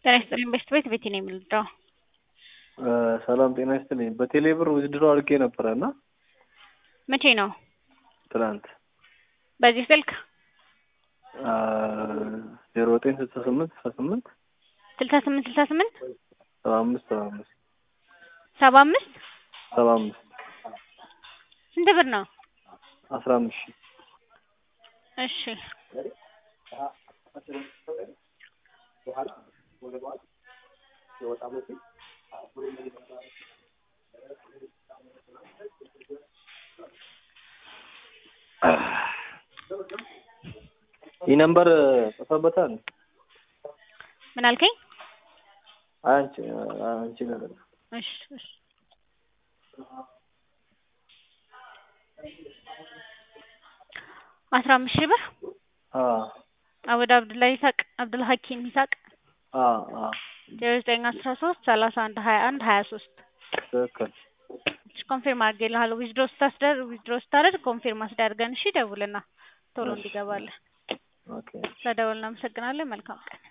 ጤና ይስጥልኝ በሽት ቤት ቤቴ ነው የምንወደው። ሰላም ጤና ይስጥልኝ። በቴሌ ብር ውድድሮ አድርጌ ነበረ እና መቼ ነው? ትናንት በዚህ ስልክ ዜሮ ዘጠኝ ስልሳ ስምንት ስልሳ ስምንት ስልሳ ስምንት ስልሳ ስምንት ሰባ አምስት ሰባ አምስት ሰባ አምስት ሰባ አምስት ስንት ብር ነው? አስራ አምስት ሺህ እሺ ይህ ነምበር ጽፈበታል። ምን አልከኝ? አንቺ አንቺ ነገር እሺ እሺ አስራ አምስት ሺህ ብር አወደ አብዱላ ይሳቅ አብዱል ሀኪም ይሳቅ ዜሮ ዘጠኝ አስራ ሶስት ሰላሳ አንድ ሀያ አንድ ሀያ ሶስት ትክክል። ኮንፊርም አድርጌልሃለሁ። ዊዝድሮ ስታስደርግ ዊዝድሮ ስታደርግ ኮንፊርም አስደርገን እሺ፣ ደውልና ቶሎ እንዲገባለን። ኦኬ ስለደወልን እናመሰግናለን። መልካም ቀን